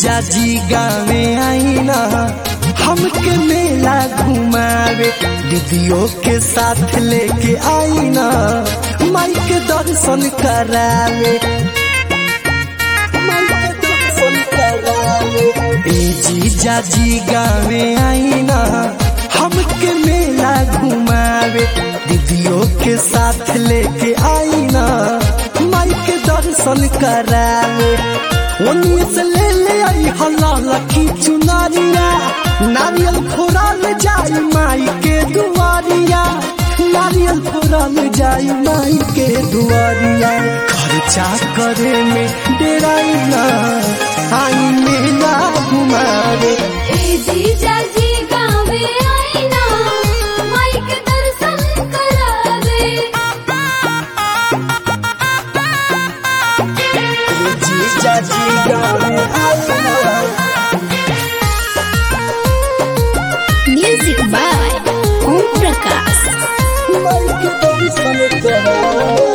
जीजा जी गावे आईना हमके मेला घुमावे दीदियों के साथ लेके आईना माई के दर्शन करावे माई के दर्शन करावे ए जीजा जी गावे आईना हमके मेला घुमावे दीदियों के साथ लेके आईना माई के दर्शन करावे ओनिए से ले ले आई हल्ला लकी चुनारिया नारियल फोड़ल जाई माई के दुआरिया नारियल फोड़ल जाई माई के दुआरिया खर्चा करे में डेराई ना आई मेला घुमावे ए जीजा जी गावे आईना माइक दर्शन करावे जीजा जी गावे आईना म्यूजिक बाय ओम प्रकाश माई के दर्शन करावे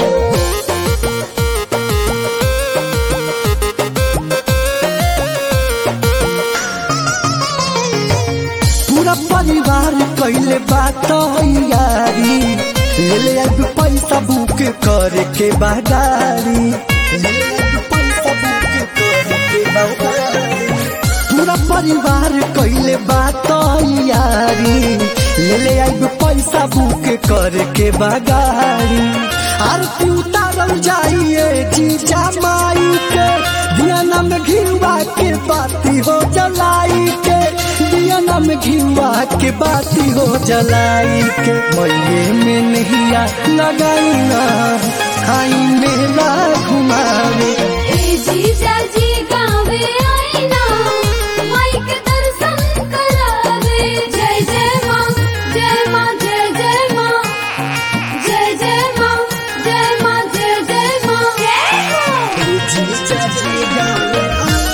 पूरा परिवार कैले बात यारी ले ले अब पैसा बुक करे के बादारी ले ले अब पैसा बुक करे के बादारी पूरा परिवार कैले बात यारी ले ले अब पैसा बुक करे के बागारी आरती उतारल जाइए जीजा माई के दियाना में घिवा के बाती हो जलाई के दियाना में घिवा के बाती हो जलाई के मैये में नहिया लगाई ना आई मेला घुमावे ए जीजा जी गावे आईना माइक दर्शन करावे जय जय माँ जय माँ जय जय माँ जय जय माँ जय माँ जय जय माँ जय हो जीजा जी गावे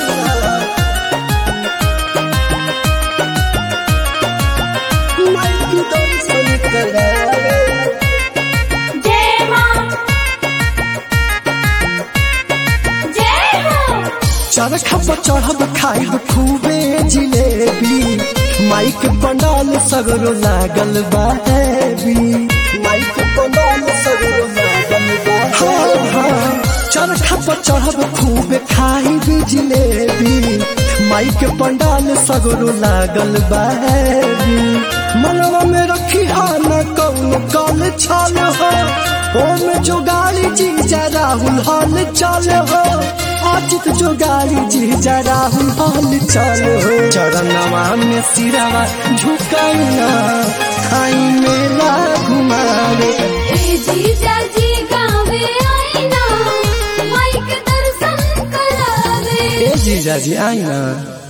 माई की दर्शन करावे जय माँ जय हो चरखा पर चढ़ब खाइब खूबे जिलेबी माइक पंडाल सगरो लागल बाबी माइक पंडाल सगरो लागल बा हाँ, हाँ। चरखा पर चढ़ब खूबे खाइब जिलेबी माइक पंडाल सगरो लागल बाबी मनवा में रखी आना कौन कल छल हो ओम जो गाड़ी जीजा राहुल हाल चल हो अजित जो गाड़ी जीजा राहुल हाल चल हो चरणवा में सिरवा झुकाइना खाई मेला घुमावे ए जीजा जी गावे आईना माइक दर्शन करावे ए जीजा जी आईना